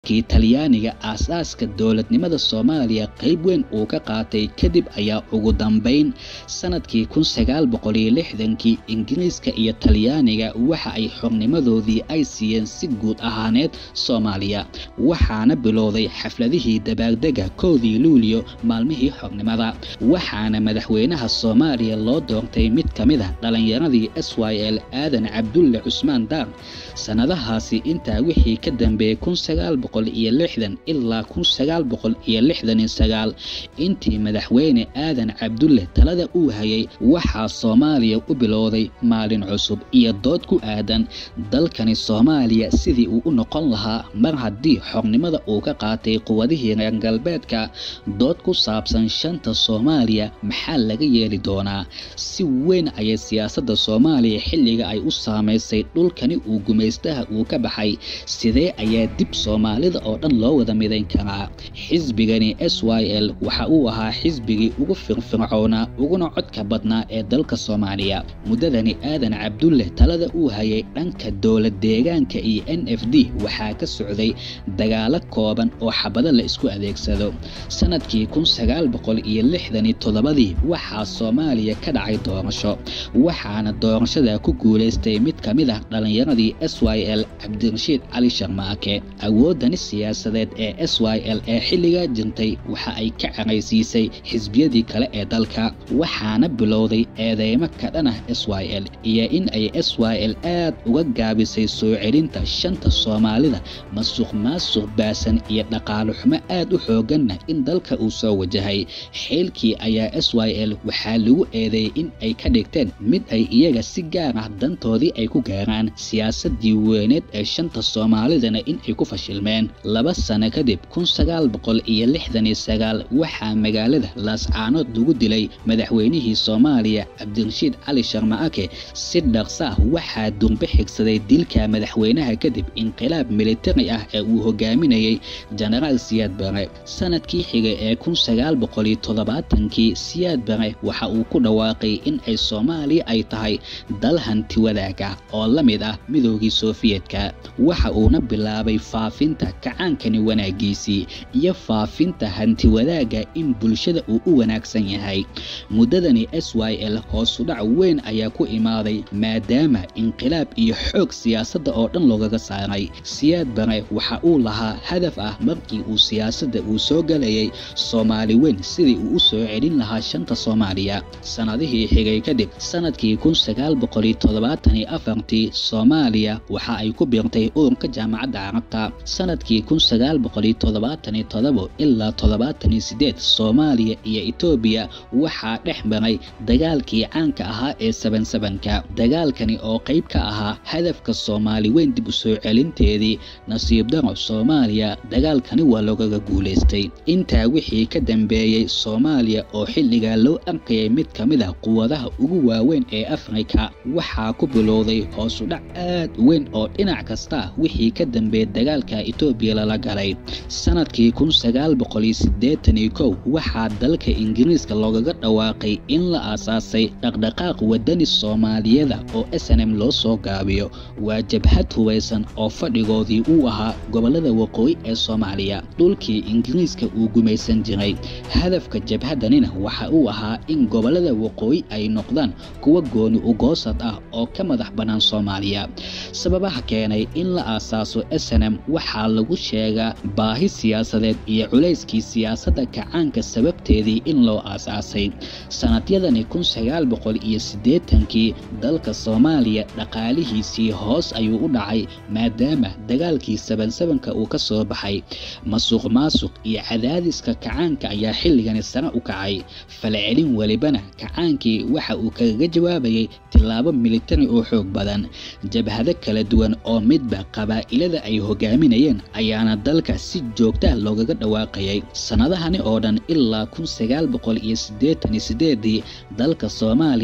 markii talyaaniga aasaaska dowladnimada soomaaliya qayb weyn uu ka qaatay kadib ayaa ugu dambeyn sanadkii kun sagaal boqol iyo lixdankii ingiriiska iyo talyaaniga waxa ay xornimadoodii ay siiyeen si guud ahaaneed soomaaliya waxaana bilowday xafladihii dabaaldega koodii luuliyo maalmihii xornimada waxaana madaxweynaha soomaaliya loo doortay mid ka mid ah dhalinyaradii s y l aadan cabdulle cusmaan daar sannadahaasi intaa wixii ka dambeeyey kun sagaal boqol iyo lixdan ilaa kun sagaal boqol iyo lixdan iyo sagaal intii madaxweyne aadan cabdulle talada uu hayay waxaa soomaaliya u bilowday maalin cusub iyo dood ku aadan dalkani soomaaliya sidii uu u noqon lahaa mar haddii xornimada uu ka qaatay quwadihii reer galbeedka dood ku saabsan shanta soomaaliya maxaa laga yeeli doonaa si weyn ayay siyaasadda soomaaliya xilliga ay u saamaysay dhulkani uu gumaystaha uu ka baxay sidee ayaa dib soomaalida oo dhan loo wada midayn karaa xisbigani s y l waxa uu ahaa xisbigii ugu firfircoonaa uguna codka badnaa ee dalka soomaaliya muddadani aadan cabdulle talada uu hayay dhanka dowlad deegaanka iyo n f d waxaa ka socday dagaalo kooban oo xabado la isku adeegsado sanadkii kun sagaal boqol iyo lixdani toddobadii waxaa soomaaliya ka dhacay doorasho waxaana doorashada ku guulaystay mid ka mid ah dhalinyaradii s y l cabdirashiid cali sharmaake awoodani siyaasadeed ee s y l ee xilligaa jirtay waxa ay ka caraysiisay xisbiyadii kale ee dalka waxaana bilowday eedeymo ka dhan ah s y l iyo in ay s y l aad uga gaabisay soo celinta shanta soomaalida masuq maasuq baasan iyo dhaqaalo xumo aad u xooganna in dalka uu soo wajahay xeelkii ayaa s y l waxaa lagu eedeeyey in ay ka dhigteen mid ay iyaga si gaar ah dantoodii ay ku gaaraan siyaasadii weyneed ee shanta soomaalidana in ay ku fashilmeen laba sano kadib kun sagaal boqol iyo lixdan iyo sagaal waxaa magaalada laascaanood lagu dilay madaxweynihii soomaaliya cabdirashiid cali sharmaake si dhaqsa ah waxaa durbe xigsaday dilka madaxweynaha kadib inqilaab militari ah ee uu hogaaminayay jenaraal siyaad bare sanadkii xigay ee kun sagaal boqol iyo toddobaatankii siyaad bare waxa uu ku dhawaaqay in ay soomaaliya ay tahay dal hanti wadaaga oo la mid ah midoogii sofiyetka waxa uuna bilaabay faafinta kacaankani wanaagiisii iyo faafinta hanti wadaagga in bulshada uu u wanaagsan yahay muddadani s y l hoosudhac weyn ayaa ku imaaday maadaama inqilaab iyo xoog siyaasadda oo dhan loogaga saaray siyaad bare waxa uu lahaa hadaf ah markii uu siyaasadda uu soo galayay soomaali weyn sidii uu u soo celin lahaa shanta soomaaliya sannadihii xigay kadib sanadkii kun sagaal boqol iyo toddobaatan iyo afartii soomaaliya waxa ay ku biirtay ururka jaamacadda carabta sanadkii kun sagaal boqol iyo toddobaatan iyo toddobo ilaa toddobaatan iyo sideed soomaaliya iyo etoobiya waxaa dhex maray dagaalkii caanka ahaa ee saban sabanka dagaalkani oo qayb ka ahaa hadafka soomaali weyn dib u soo celinteedii nasiib daro soomaaliya dagaalkani waa loogaga guulaystay intaa wixii ka dambeeyey soomaaliya oo xilligaa loo arkayay mid ka mid ah quwadaha ugu waaweyn ee afrika waxaa ku bilowday hoosudhac aad u weyn oo dhinac kasta wixii ka dambeeyey dagaalka etoobiya lala galay sanadkii kun sagaal boqol iyo siddeetan iyo kow waxaa dalka ingiriiska loogaga dhawaaqay in la aasaasay dhaqdhaqaaq wadani soomaaliyada oo snm loo soo gaabiyo waa jabhad hubaysan oo fadhigoodii uu ahaa gobollada waqooyi ee soomaaliya dhulkii ingiriiska uu gumaysan jiray hadafka jabhadanina waxa uu ahaa in gobollada waqooyi ay noqdaan kuwa gooni ugoosad ah oo ka madax bannaan soomaaliya sababaha keenay in la aasaaso snm waxaa lagu sheegaa baahi siyaasadeed iyo culayskii siyaasadda kacaanka sababteedii in loo aasaasay sanadyadani kun sagaal boqol iyo siddeetankii dalka soomaaliya dhaqaalihiisii hoos ayuu u dhacay maadaama dagaalkii sabansabanka uu ka soo baxay masuq maasuq iyo cadaadiska kacaanka ayaa xilligani sare u kacay falcelin welibana kacaankii waxa uu kaga jawaabayay tillaabo militari oo xoog badan jabhado kala duwan oo midba qabaa'ilada ay hogaaminayeen ayaana dalka si joogta loogaga dhawaaqayay sannadahani oo dhan ilaa kun sagaal boqol iyo siddeetan iyo sideedii dalka soomaaliya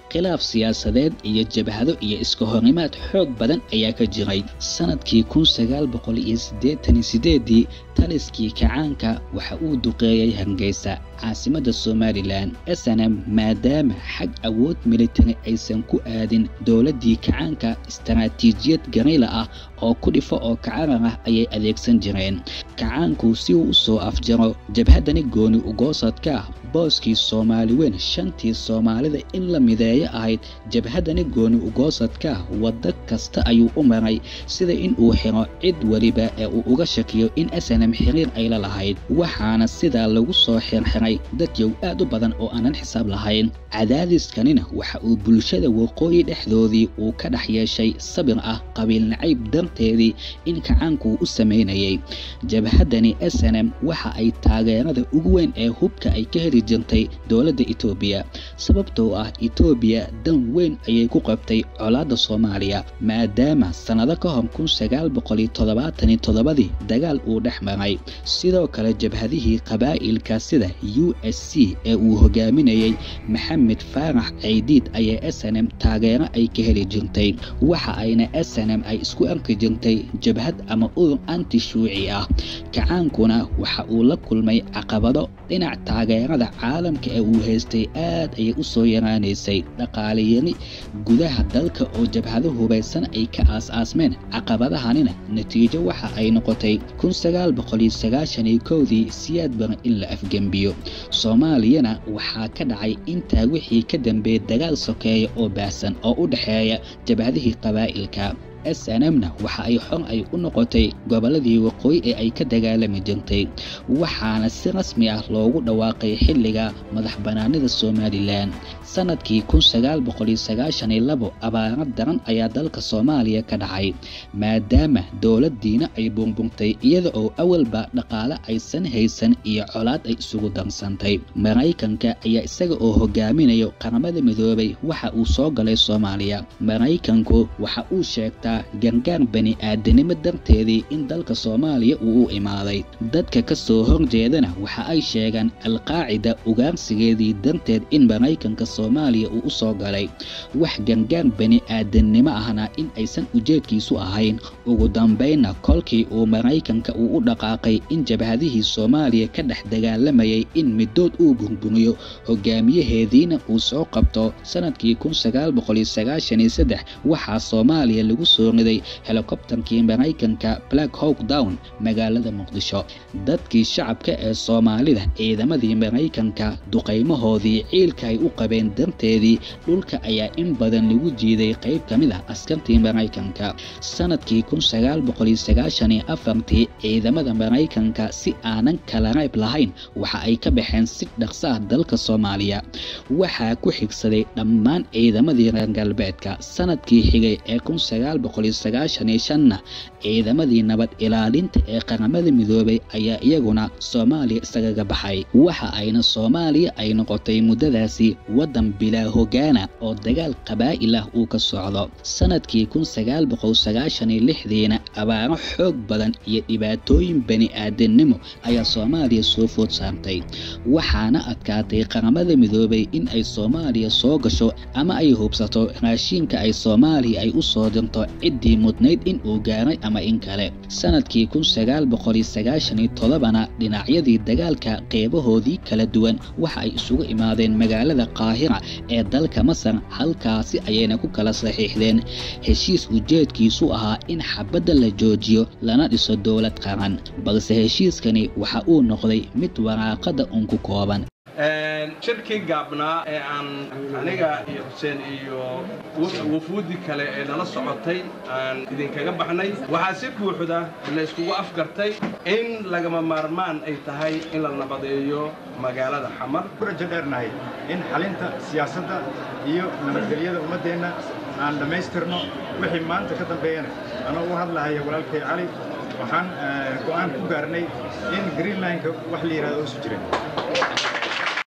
khilaaf siyaasadeed iyo jabhado iyo iska hornimaad xoog badan ayaa ka jiray sanadkii kun sagaal boqol iyo siddeetan iyo sideedii taliskii kacaanka waxa uu duqeeyey hargeysa caasimadda somalilan snm maadaama xag awood militari aysan ku aadin dowladdii kacaanka istaraatiijiyad gariila ah oo ku dhifo oo kacarar ah ayay adeegsan jireen kacaanku si uu u soo afjaro jabhaddani gooni ugoosadka ah booskii soomaali weyn shantii soomaalida in la mideeyo ahayd jabhaddani gooni ugoosadka ah waddo kasta ayuu u maray sida in uu xiro cid weliba ee uu uga shakiyo in snm xiriir ay la lahayd waxaana sidaa lagu soo xirxiray dadyow aad u badan oo aanan xisaab lahayn cadaadiskanina waxa uu bulshada waqooyi dhexdoodii uu ka dhex yeeshay sabir ah qabiil nacayb darteedii in kacaanku u samaynayay jabhaddani snm waxa ay taageerada ugu weyn ee hubka ay ka heli jirtay dowladda etoobiya sababtoo ah etoobiya dan weyn ayay ku qabtay colaadda soomaaliya maadaama sannado ka hor kun sagaal boqoliyo toddobaataniyo toddobadii dagaal uu dhex maray sidoo kale jabhadihii qabaa'ilka sida u s c ee uu hogaaminayey maxamed faarax caydiid ayaa snm taageero ay ka heli jirtay waxa ayna snm ay isku arki jirtay jabhad ama urur anti shuuci ah kacaankuna waxa uu la kulmay caqabado dhinac taageerada caalamka ee uu haystay aad ayay u soo yaraanaysay dhaqaaleyari gudaha dalka oo jabhado hubaysan ay ka aas-aasmeen caqabadahanina natiijo waxa ay noqotay kun sagaal boqoliyo sagaashaniyo kowdii siyaad baran in la afgembiyo soomaaliyana waxaa ka dhacay intaa wixii ka dambeeyey dagaal sokeeya oo baahsan oo u dhexeeya jabhadihii qabaa'ilka snmna waxa ay xor ay u noqotay gobolladii waqooyi ee ay ka dagaalami jirtay waxaana si rasmi ah loogu dhawaaqay xilliga madax bannaanida somalilan sanadkii kun sagaal boqoliyo sagaashaniyo labo abaaro daran ayaa dalka soomaaliya ka dhacay maadaama dowladdiina ay burburtay iyada oo awalba dhaqaale aysan haysan iyo colaad ay isugu darsantay maraykanka ayaa isaga oo hogaaminayo qaramada midoobay waxa uu soo galay soomaaliya maraykanku waxa uu sheegtaa gargaar bani aadanimo darteedii in dalka soomaaliya uu u imaaday dadka ka soo horjeedana waxa ay sheegaan alqaacida ugaarsigeedii darteed in maraykanka soomaaliya uu u soo galay wax gargaar bani aadannimo ahna in aysan ujeedkiisu ahayn ugu dambaynna kolkii uu maraykanka uu u dhaqaaqay in jabhadihii soomaaliya ka dhex dagaalamayay in middood uu burburiyo hogaamiyaheediina uu soo qabto sanadkii kun sagaal boqoliyo sagaashaniyo saddex waxaa soomaaliya lagu soo riday helikobtarkii maraykanka black hawk down magaalada muqdisho dadkii shacabka ee soomaalida ciidamadii maraykanka duqaymahoodii ciilka ay u qabeen darteedii dhulka ayaa in badan lagu jiiday qayb ka mid ah askartii maraykanka sanadkii kun sagaal boqoliyo sagaashaniyo afartii ciidamada maraykanka si aanan kala rayb lahayn waxa ay ka baxeen si dhaqsa ah dalka soomaaliya waxaa ku xigsaday dhammaan ciidamadii reer galbeedka sanadkii xigay ee kun sagaal boqoliyo sagaashaniyo shanna ciidamadii nabad ilaalinta ee qaramada midoobay ayaa iyaguna soomaaliya isagaga baxay waxa ayna soomaaliya ay noqotay muddadaasi waddan bilaa hogaana oo dagaal qabaa'il ah uu ka socdo sanadkii kun sagaal boqol sagaashaniyo lixdiina abaaro xoog badan iyo dhibaatooyin bani aadannimo ayaa soomaaliya soo food saartay waxaana adkaatay qaramada midoobay in ay soomaaliya soo gasho ama ay hubsato raashiinka ay soomaaliya ay u soo dirto ciddii mudnayd in uu gaaray ama in kale sanadkii kun sagaal boqoliyo sagaashaniyo todobana dhinacyadii dagaalka qeybahoodii kala duwan waxa ay isugu imaadeen magaalada qaahira ee dalka masar halkaasi ayayna ku kala saxiixdeen heshiis ujeedkiisu ahaa in xabadda la joojiyo lana dhiso dowlad qaran balse heshiiskani waxa uu noqday mid waraaqada un ku kooban shirkii gaabnaa ee aan aniga iyo xuseen iyo wafuudi kale ee nala socotay aan idinkaga baxnay waxaa si buuxda la iskugu afgartay in lagama maarmaan ay tahay in la nabadeeyo magaalada xamar ku rajo dheernahay in xalinta siyaasadda iyo nabadgelyada ummaddeenna aan dhammaystirno wixii maanta ka dambeeyana anoo u hadlahaya walaalkay cali waxaan go'aan ku gaarnay in greenlineka wax la yidhahdo oosu jirin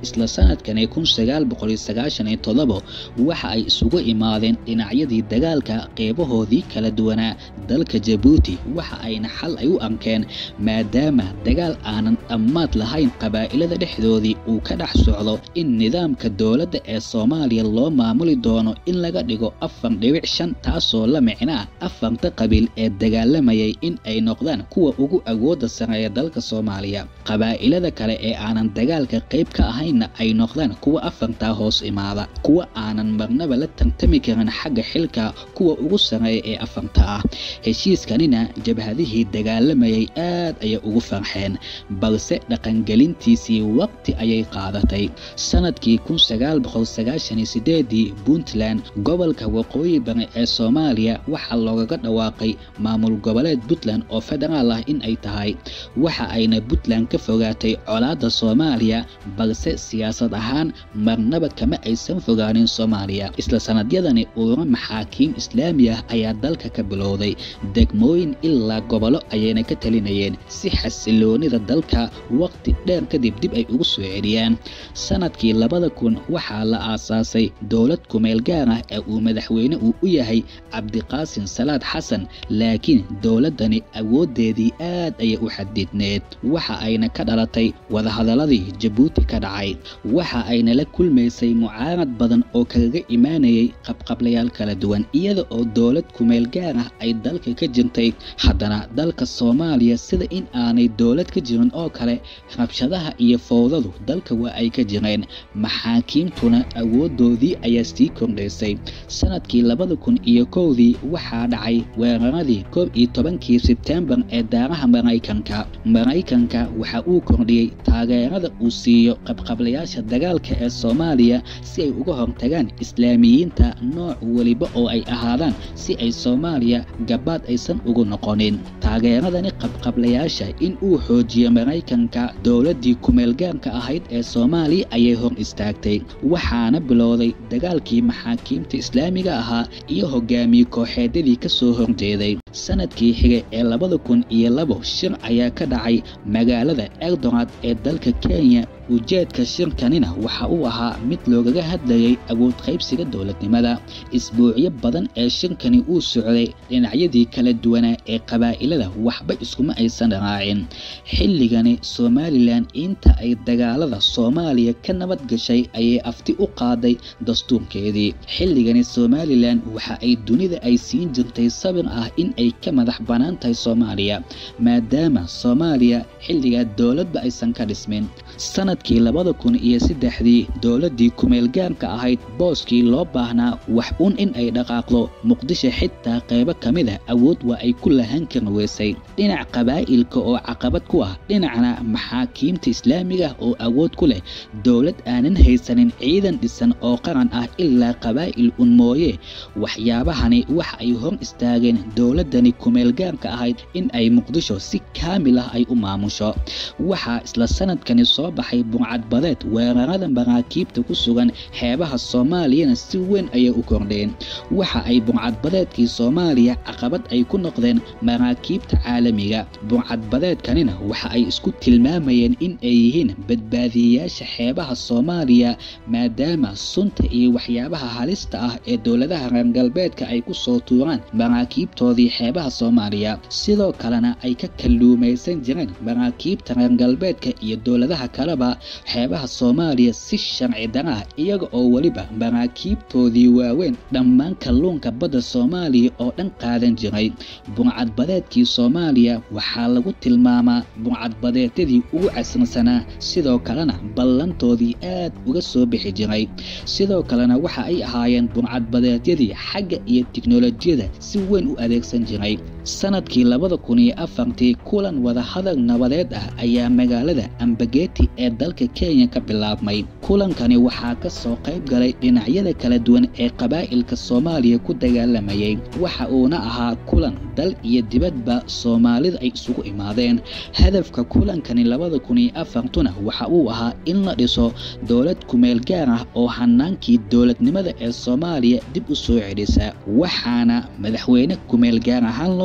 isla sanadkani kun sagaal boqol iyo sagaashan iyo toddobo waxa ay isugu imaadeen dhinacyadii dagaalka qeybahoodii kala duwanaa dalka jabuuti waxa ayna xal ay u arkeen maadaama dagaal aanan dhammaad lahayn qabaa'ilada dhexdoodii uu ka dhex socdo in nidaamka dowladda ee soomaaliya loo maamuli doono in laga dhigo afar dhibic shan taasoo la micno ah afarta qabiil ee dagaalamayay in ay noqdaan kuwa ugu awoodda sareeya dalka soomaaliya qabaa'ilada kale ee aanan dagaalka qayb ka ahaynna ay noqdaan kuwa afartaa hoos imaada kuwa aanan marnaba la tartami karin xagga xilka kuwa ugu sareeya ee afarta ah heshiiskanina jabhadihii dagaalamayay aad ayay ugu farxeen balse dhaqangelintiisii waqti ayay qaadatay sanadkii kun sagaal boqol sagaashan iyo sideedii puntland gobolka waqooyi bari ee soomaaliya waxaa loogaga dhawaaqay maamul goboleed puntland oo federaal ah in ay tahay waxa ayna puntland ka fogaatay colaadda soomaaliya balse siyaasad ahaan marnaba kama aysan fogaanin soomaaliya isla sanadyadani ururo maxaakiim islaami ah ayaa dalka ka bilowday degmooyin ilaa gobollo ayayna ka talinayeen si xasiloonida dalka waqti dheer kadib dib ay ugu soo celiyaan sanadkii labada kun waxaa la aasaasay dowlad kumeel gaar ah ee uu madaxweyne uu u yahay cabdiqaasin salaad xasan laakiin dowladdani awooddeedii aad ayay u xadidneed waxa ayna ka dhalatay wadahadaladii jabuuti ka dhacay waxa ayna la kulmaysay mucaarad badan oo kagaga imaanayay qabqablayaal kala duwan iyada oo dowlad kumeel gaar ah ay dalka ka jirtay haddana dalka soomaaliya sida in aanay dowlad ka jirin oo kale rabshadaha iyo fowdadu dalka waa ay ka jireen maxaakiimtuna awooddoodii ayaa sii kordhaysay sanadkii labada kun iyo kowdii waxaa dhacay weeraradii koob iyo tobankii sebtembar ee daaraha maraykanka maraykanka waxa uu kordhiyey taageerada uu siiyo qabqablayaasha dagaalka ee soomaaliya si ay uga hortagaan islaamiyiinta nooc weliba oo ay ahaadaan si ay soomaaliya gabaad aysan ugu noqonin taageeradani qabqablayaasha in uu xoojiyo maraykanka dowladdii kumeelgaarka ahayd ee soomaaliya ayay hor istaagtay waxaana bilowday dagaalkii maxaakiimta islaamiga ahaa iyo hogaamiye kooxeedyadii ka soo horjeeday sanadkii xigay ee labada kun iyo labo shir ayaa ka dhacay magaalada eldoraad ee dalka kenya ujeedka shirkanina waxa uu ahaa mid loogaga hadlayay awood qaybsiga dowladnimada isbuucyo badan ee shirkani uu socday dhinacyadii kala duwanaa ee qabaa'ilada waxba iskuma aysan raacin xilligani somalilan inta ay dagaalada soomaaliya ka nabad gashay ayay afti u qaaday dastuurkeedii xilligani somalilan waxa ay dunida ay siin jirtay sabir ah in ay ka madax bannaan tahay soomaaliya maadaama soomaaliya xilligaa dowladba aysan ka dhismin sanadkii labada kun iyo saddexdii dowladdii kumeelgaarka ahayd booskii loo baahnaa wax un in ay dhaqaaqdo muqdisho xitaa qaybo ka mid a awood waa ay ku lahan kari weysay dhinac qabaa'ilka oo caqabad ku ah dhinacna maxaakiimta islaamiga oo awood ku leh dowlad aanan haysanin ciidan dhisan oo qaran ah ilaa qabaa'il un mooye waxyaabahani waxa ay hor istaageen dowladdani kumeelgaarka ahayd in ay muqdisho si kaamil ah ay u maamusho waxaa isla sanadkani soo baxay buncadbadeed weerarada maraakiibta ku sugan xeebaha soomaaliyana si weyn ayay u kordheen waxa ay buncadbadeedkii soomaaliya caqabad ay ku noqdeen maraakiibta caalamiga buncadbadeedkanina waxa ay isku tilmaamayeen in ay yihiin badbaadiyeyaasha xeebaha soomaaliya maadaama sunta iyo waxyaabaha halista ah ee dowladaha reer galbeedka ay ku soo tuuraan maraakiibtoodii xeebaha soomaaliya sidoo kalena ay ka kalluumaysan jireen maraakiibta reer galbeedka iyo dowladaha kaleba xeebaha soomaaliya si sharci dara ah iyaga oo weliba maraakiibtoodii waaweyn dhammaan kalluunka badda soomaaliya oo dhan qaadan jiray buncadbadeedkii soomaaliya waxaa lagu tilmaamaa buncadbadeedyadii ugu casrisanaa sidoo kalena ballantoodii aad uga soo bixi jiray sidoo kalena waxa ay ahaayeen buncadbadeedyadii xagga iyo tiknolojiyada si weyn u adeegsan jiray sanadkii labada kun iyo afartii kulan wadahadal nabadeed ah ayaa magaalada ambageti ee dalka kenya ka bilaabmay kulankani waxaa ka soo qayb galay dhinacyada kala duwan ee qabaa'ilka soomaaliya ku dagaalamayay waxa uuna ahaa kulan dal iyo dibadba soomaalida ay isugu imaadeen hadafka kulankani labada kun iyo afartuna waxa uu ahaa in la dhiso dowlad kumeel gaar ah oo hanaankii dowladnimada ee soomaaliya dib u soo celisa waxaana madaxweyne kumeel gaar ahaan loo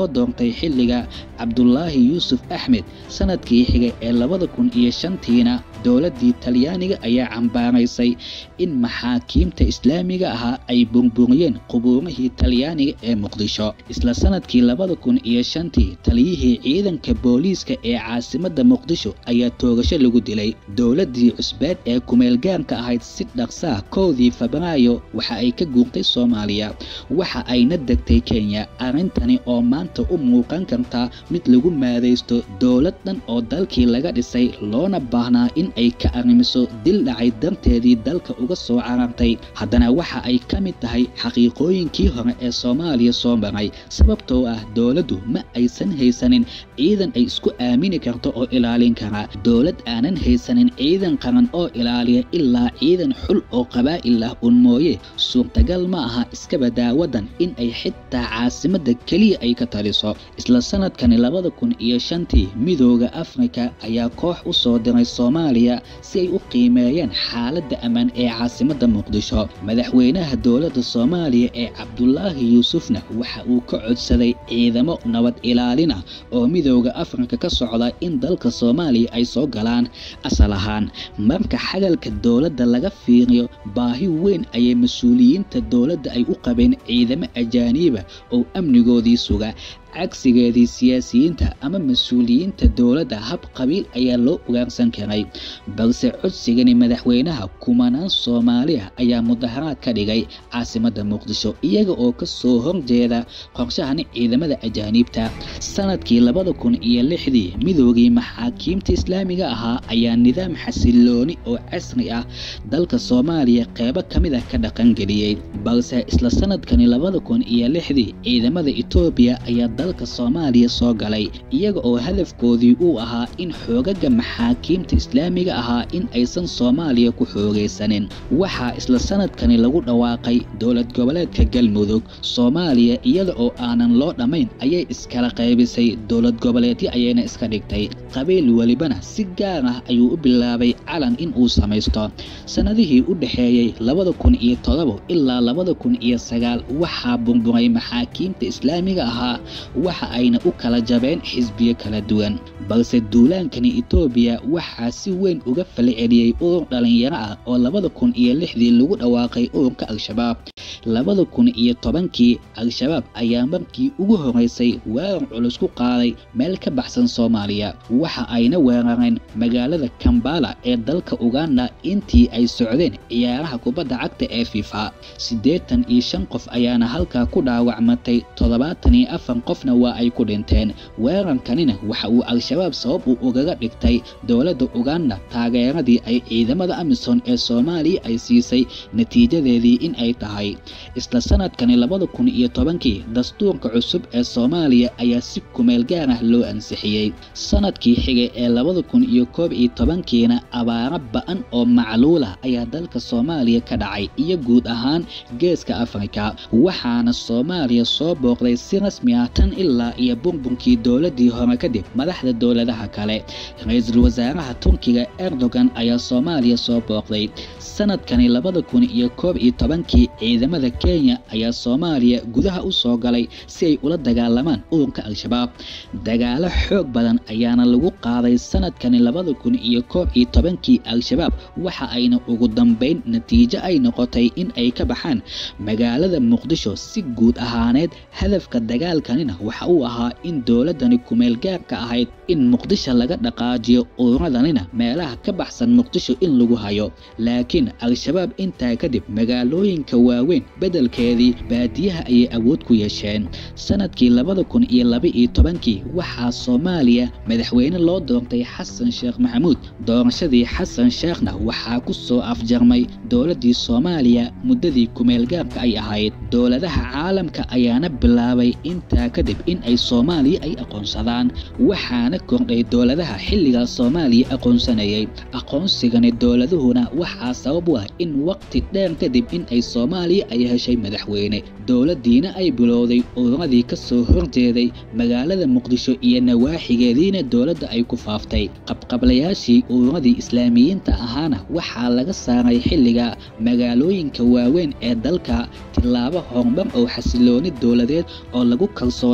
doortay xilliga cabdulaahi yuusuf axmed sanadkii xigay ee labada kun iyo shantiina dowladdii talyaaniga ayaa cambaaraysay in maxaakiimta islaamiga ahaa ay burburiyeen qubuurihii talyaaniga ee muqdisho isla sanadkii labada kun iyo shantii taliyihii ciidanka booliiska ee caasimadda muqdisho ayaa toogasho lagu dilay dowladdii cusbeed ee kumeelgaarka ahayd si dhaqsaa kowdii febraayo waxa ay ka guurtay soomaaliya waxa ayna degtay kenya arrintani oo maanta u muuqan kartaa mid lagu maadaysto dowlad dhan oo dalkii laga dhisay loona baahnaa in ay ka arrimiso dil dhacay darteedii dalka uga soo carartay haddana waxa ay ka mid tahay xaqiiqooyinkii hore ee soomaaliya soo maray sababtoo ah dowladdu ma aysan haysanin ciidan ay isku aamini karto oo ilaalin kara dowlad aanan haysanin ciidan qaran oo ilaaliya ilaa ciidan xul oo qabaa'il ah un mooye suurtagal ma aha iskabadaa waddan in ay xitaa caasimadda keliya ay ka taliso isla sanadkani labada kun iyo shantii midooda afrika ayaa koox u soo diray soomaaliya si ay u qiimeeyaan xaaladda ammaan ee caasimadda muqdisho madaxweynaha dowladda soomaaliya ee cabdulaahi yuusufna waxa uu ka codsaday ciidamo nabad ilaalin ah oo midooda afrika ka socda in dalka soomaaliya ay soo galaan asal ahaan marka xagalka dowladda laga fiiriyo baahi weyn ayay mas-uuliyiinta dowladda ay u qabeen ciidamo ajaaniiba oo amnigoodii suga cagsigeedii siyaasiyiinta ama mas-uuliyiinta dowladda hab qabiil ayaa loo ugaarsan karay balse codsigani madaxweynaha kumanaan soomaali ah ayaa mudaharaad ka dhigay caasimadda muqdisho iyaga oo ka soo horjeeda qorshahani ciidamada ajaaniibta sanadkii labada kun iyo lixdii midoogii maxaakiimta islaamiga ahaa ayaa nidaam xasilooni oo casri ah dalka soomaaliya qeybo ka mid ah ka dhaqangeliyey balse isla sanadkani labada kun iyo lixdii ciidamada etoobiya ayaa dalka soomaaliya soo galay iyaga oo hadafkoodii uu ahaa in xoogaga maxaakiimta islaamiga ahaa in aysan soomaaliya ku xoogaysanin waxaa isla sanadkani lagu dhawaaqay dowlad goboleedka galmudug soomaaliya iyada oo aanan loo dhammayn ayay iskala qaybisay dowlad goboleedyo ayayna iska dhigtay qabiil welibana si gaar ah ayuu u bilaabay calan in uu samaysto sannadihii u dhexeeyey labada kun iyo todobo ilaa labada kun iyo sagaal waxaa burburay maxaakiimta islaamiga ahaa waxa ayna u kala jabeen xisbiyo kala duwan balse duulaankani etoobiya waxaa si weyn uga fala celiyey urur dhallinyaro ah oo labada kun iyo lixdii lagu dhawaaqay ururka al-shabaab labada kun iyo tobankii al-shabaab ayaa markii ugu horeysay weerar culus ku qaaday meel ka baxsan soomaaliya waxa ayna weerareen magaalada kambala ee dalka uganda intii ay socdeen ciyaaraha kubadda cagta ee fifa siddeetan iyo shan qof ayaana halkaa ku dhaawacmatay toddobaatan iyo afar qofna waa ay ku dhinteen weerarkanina waxa uu al-shabaab sabab uu ugaga dhigtay dowladda uganda taageeradii ay ciidamada amisom ee soomaaliya ay siisay natiijadeedii in ay tahay isla sanadkani labada kun iyo tobankii dastuurka cusub ee soomaaliya ayaa si kumeel gaar ah loo ansixiyey sanadkii xigay ee labada kun iyo koob iyo tobankiina abaaro ba-an oo macluulah ayaa dalka soomaaliya ka dhacay iyo guud ahaan geeska afrika waxaana soomaaliya soo booqday si rasmi ah tan ilaa iyo burburkii dowladii hore kadib madaxda dowladaha kale ra-iisul wasaaraha turkiga erdogan ayaa soomaaliya soo booqday sanadkani labada kun iyo koob iyo tobankii ciidamada kenya ayaa soomaaliya gudaha u soo galay si ay ula dagaalamaan ururka al-shabaab dagaalo xoog badan ayaana lagu qaaday sanadkani labada kun iyo koob iyo tobankii al-shabaab waxa ayna ugu dambeyn natiijo ay noqotay in ay ka baxaan magaalada muqdisho si guud ahaaneed hadafka dagaalkanina waxa uu ahaa in dowladani kumeel gaarka ahayd in muqdisho laga dhaqaajiyo ururadannina meelaha ka baxsan muqdisho in lagu hayo laakiin al-shabaab intaa kadib magaalooyinka waaweyn beddelkeedii baadiyaha ayay awood ku yeesheen sanadkii labada kun iyo laba iyo tobankii waxaa soomaaliya madaxweyne loo doortay xasan sheekh maxamuud doorashadii xasan sheekhna waxaa ku soo afjarmay dowladdii soomaaliya muddadii kumeel gaarka ay ahayd dowladaha caalamka ayaana bilaabay intaa kadib in ay soomaaliya ay aqoonsadaan waxaana kordhay dowladaha xilligaas soomaaliya aqoonsanayay aqoonsigani dowladuhuna waxaa sabab u ah in waqti dheer kadib in ay soomaaliya ay heshay madaxweyne dowladdiina ay bilowday ururadii ka soo horjeeday magaalada muqdisho iyo nawaaxigeediina dowladda ay ku faaftay qabqablayaashii ururadii islaamiyiinta ahaana waxaa laga saaray xilliga magaalooyinka waaweyn ee dalka tilaabo horumar oo xasilooni dowladeed oo lagu kalsoona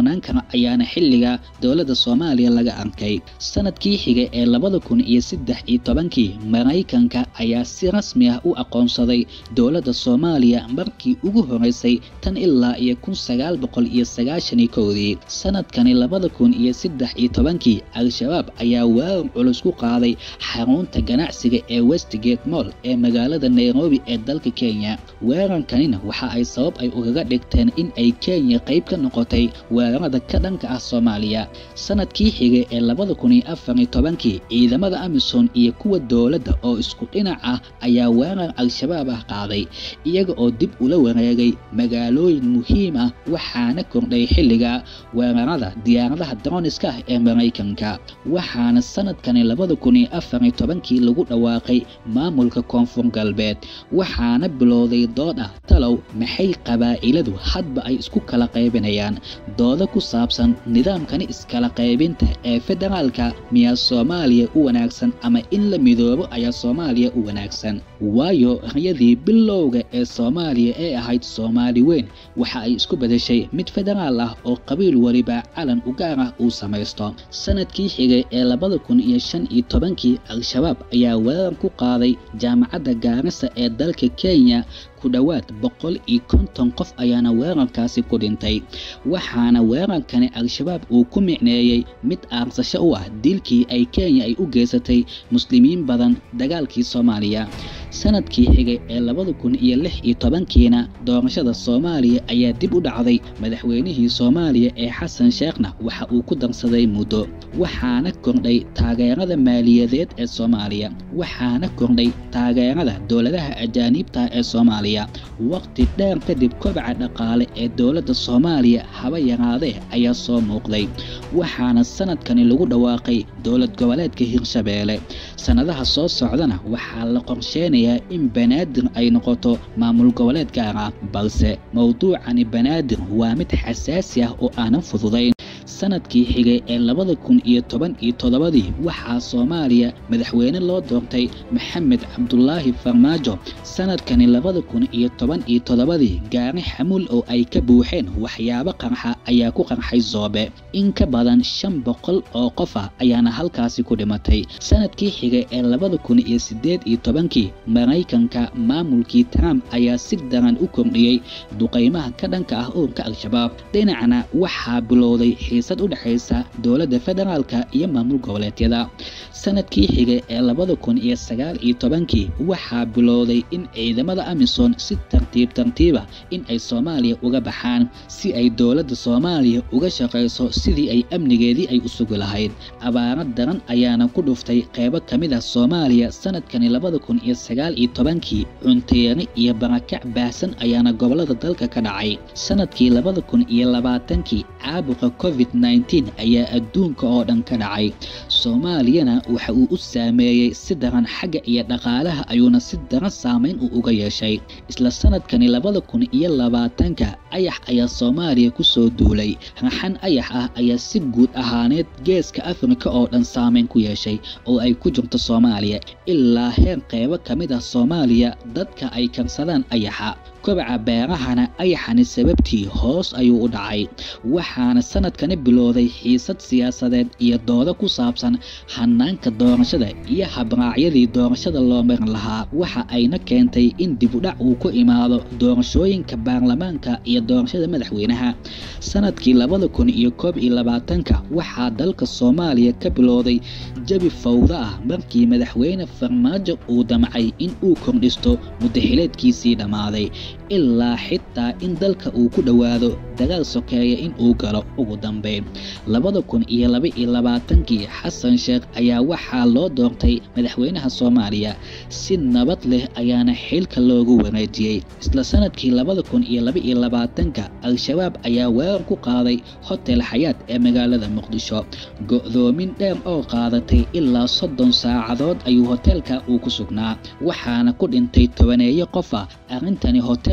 kalsoonaan kara ayaana xilliga dowladda soomaaliya laga arkay sanadkii xiga ee labada kun iyo saddex iyo tobankii maraykanka ayaa si rasmi ah u aqoonsaday dowladda soomaaliya markii ugu horeysay tan ilaa iyo kun sagaal boqol iyo sagaashan iyo kowdii sanadkani labada kun iyo saddex iyo tobankii al-shabaab ayaa weerar culus ku qaaday xarunta ganacsiga ee westgate moll ee magaalada nairobi ee dalka kenya weerarkanina waxa ay sabab ay ugaga dhigteen in ay kenya qayb ka noqotay weerarada ka dhanka ah soomaaliya sanadkii xigay ee labada kun iyo afar iyo tobankii ciidamada amisom iyo kuwa dowladda oo isku dhinac ah ayaa weerar al-shabaab ah qaaday iyaga oo dib ula wareegay magaalooyin muhiim ah waxaana kordhay xilliga weerarada diyaaradaha droniska ah ee maraykanka waxaana sanadkani labada kun iyo afar iyo tobankii lagu dhawaaqay maamulka koonfur galbeed waxaana bilowday dood ah talow maxay qabaa'iladu hadba ay isku kala qaybinayaan dooda ku saabsan nidaamkani iskala qaybinta ee federaalka miyaa soomaaliya u wanaagsan ama in la midoobo ayaa soomaaliya u wanaagsan waayo riyadii bilowga ee soomaaliya ee ahayd soomaali weyn waxa ay isku bedeshay mid federaal ah oo qabiil weliba calan u gaar ah uu samaysto sanadkii xigay ee labada kun iyo shan iyo tobankii al-shabaab ayaa weerar ku qaaday jaamacadda gaarisa ee dalka kenya ku dhowaad boqol iyo konton qof ayaana weerarkaasi ku dhintay waxaana weerarkani al-shabaab uu ku micneeyey mid aarsasho u ah dilkii ay kenya ay u geysatay muslimiin badan dagaalkii soomaaliya sanadkii xigay ee labada kun iyo lix iyo tobankiina doorashada soomaaliya ayaa dib u dhacday madaxweynihii soomaaliya ee xasan sheekhna waxa uu ku darsaday muddo waxaana kordhay taageerada maaliyadeed ee soomaaliya waxaana kordhay taageerada dowladaha ajaaniibta ee soomaaliya waqti dheer kadib kobaca dhaqaale ee dowladda soomaaliya haba yaraadee ayaa soo muuqday waxaana sanadkani lagu dhawaaqay dowlad goboleedka hirshabeelle sannadaha soo socdana waxaa la qorsheynayaa in banaadir ay noqoto maamul goboleed gaar ah balse mowduucani banaadir waa mid xasaasi ah oo aanan fududayn sanadkii xigay ee labada kun iyo toban iyo toddobadii waxaa soomaaliya madaxweyne loo doortay maxamed cabdulaahi farmaajo sanadkani labada kun iyo toban iyo toddobadii gaari xamuul oo ay ka buuxeen waxyaabo qarxa ayaa ku qarxay zoobe in ka badan shan boqol oo qof ah ayaana halkaasi ku dhimatay sanadkii xigay ee labada kun iyo siddeed iyo tobankii maraykanka maamulkii trump ayaa si daran u kordhiyey duqaymaha ka dhanka ah ururka al-shabaab dhinacna waxaa bilowday xiisad u dhexaysa dowladda federaalka iyo maamul goboleedyada sanadkii xigay ee labada kun iyo sagaal iyo tobankii waxaa bilowday in ciidamada amisom si tartiib tartiiba in ay soomaaliya uga baxaan si ay dowladda soomaaliya uga shaqayso sidii ay amnigeedii ay u sugi lahayd abaaro daran ayaana ku dhuftay qeybo ka mid ah soomaaliya sanadkani labada kun iyo sagaal iyo tobankii cunteeri iyo barakac baahsan ayaana gobolada dalka ka dhacay sanadkii labada kun iyo labaatankii caabuqa covid nneteen ayaa adduunka oo dhan ka dhacay soomaaliyana waxa uu u saameeyey si daran xagga iyo dhaqaalaha ayuuna si daran saameyn uu uga yeeshay isla sanadkani labada kun iyo labaatanka ayax ayaa soomaaliya ku soo duulay raxan ayax ah ayaa si guud ahaaneed geeska afrika oo dhan saameyn ku yeeshay oo ay ku jirto soomaaliya ilaa heer qeybo ka mid ah soomaaliya dadka ay karsadaan ayaxa kobaca beerahana ayaxani sababtii hoos ayuu u dhacay waxaana sanadkani bilowday xiisad siyaasadeed iyo doodo ku saabsan hanaanka doorashada iyo habraacyadii doorashada loo marin lahaa waxa ayna keentay in dibudhac uu ku imaado doorashooyinka baarlamaanka iyo doorashada madaxweynaha sanadkii labada kun iyo koob iyo labaatanka waxaa dalka soomaaliya ka bilowday jabi fawda ah markii madaxweyne farmaajo uu damcay in uu kordhisto muddaxileedkiisii dhammaaday ilaa xitaa in dalka uu ku dhowaado dagaal sokeeya in uu galo ugu dambeyn labada kun iyo laba iyo labaatankii xasan sheekh ayaa waxaa loo doortay madaxweynaha soomaaliya si nabad leh ayaana xilka loogu wareejiyey isla sanadkii labada kun iyo laba iyo labaatanka al-shabaab ayaa weerar ku qaaday hotel xayaad ee magaalada muqdisho go-doomin dheer oo qaadatay ilaa soddon saacadood ayuu hoteelka uu ku sugnaa waxaana ku dhintay tobaneeyo qof ah arrintani hotel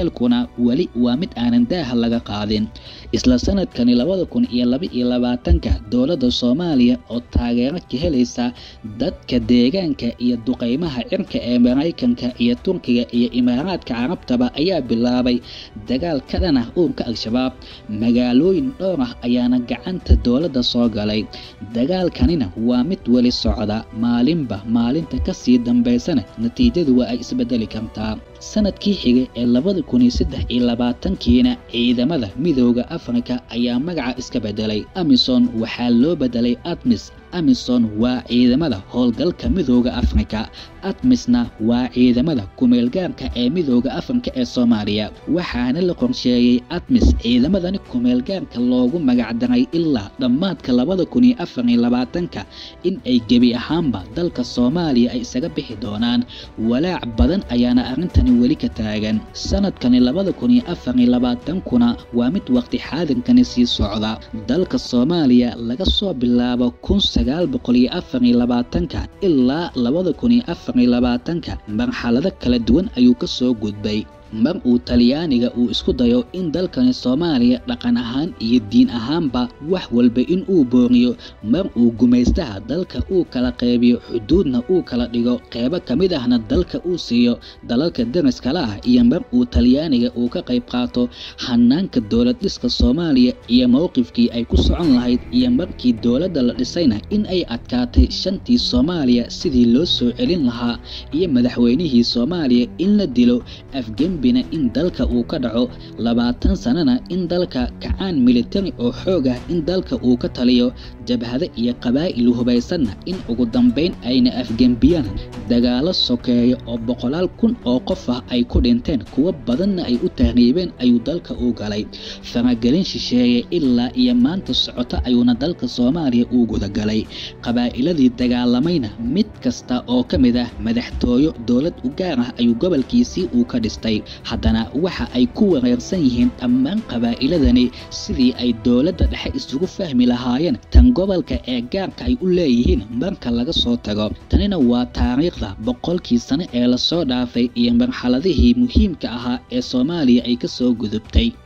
jaceylkuna weli waa mid aanan daaha laga qaadin isla sanadkani labada kun iyo laba iyo labaatanka dowladda soomaaliya oo taageero ka helaysa dadka deegaanka iyo duqeymaha cirka ee maraykanka iyo turkiga iyo imaaraadka carabtaba ayaa bilaabay dagaal ka dhan ah uurka al-shabaab magaalooyin dhowr ah ayaana gacanta dowladda soo galay dagaalkanina waa mid weli socda maalinba maalinta kasii dambaysana natiijadu waa ay isbedeli kartaa sanadkii xigay ee labada kun iyo saddex iyo labaatankiina ciidamada midooda afrika ayaa magaca iska bedelay amison waxaa loo bedelay admis amison waa ciidamada howlgalka midooda afrika admisna waa ciidamada kumeelgaarka ee midooda afrika ee soomaaliya waxaana la qorsheeyey admis ciidamadani kumeelgaarka loogu magacdaray ilaa dhammaadka labada kun iyo afar iyo labaatanka in ay gebi ahaanba dalka soomaaliya ay isaga bixi doonaan walaac badan ayaana arrintani weli ka taagan sanadkani labada kun iyo afar iyo labaatankuna waa mid waqti xaadinkani sii socda dalka soomaaliya laga soo bilaabo kun sagaal boqol iyo afar iyo labaatanka ilaa labada kun iyo afar iyo labaatanka marxalado kala duwan ayuu ka soo gudbay mar uu talyaaniga uu isku dayo in dalkani soomaaliya dhaqan ahaan iyo diin ahaanba wax walba in uu booriyo mar uu gumaystaha dalka uu kala qeybiyo xuduudna uu kala dhigo qeybo ka mid ahna dalka uu siiyo dalalka dariskala ah iyo mar uu talyaaniga uu ka qayb qaato hanaanka dowlad dhiska soomaaliya iyo mowqifkii ay ku socon lahayd iyo markii dowladda la dhisayna in ay adkaatay shantii soomaaliya sidii loo soo celin lahaa iyo madaxweynihii soomaaliya in la dilo afgembi in dalka uu ka dhaco labaatan sanana in dalka kacaan militari oo xoog ah in dalka uu ka taliyo jabhado iyo qabaa'il hubaysanna in ugu dambayn ayna afgembiyaan dagaalo sokeeya oo boqolaal kun oo qof ah ay ku dhinteen kuwo badanna ay u tahriibeen ayuu dalka u galay faragelin shisheeye ilaa iyo maanta socota ayuuna dalka soomaaliya uu gudagalay qabaa'iladii dagaalamayna mid kasta oo ka mid ah madaxtooyo dowlad u gaar ah ayuu gobolkiisii uu ka dhistay haddana waxa ay ku wareersan yihiin dhammaan qabaa'iladani sidii ay dowladda dhexe isugu fahmi lahaayeen tan gobolka ee gaarka ay u leeyihiin marka laga soo tago tanina waa taariikhda boqolkii sano ee lasoo dhaafay iyo marxaladihii muhiimka ahaa ee soomaaliya ay ka soo gudubtay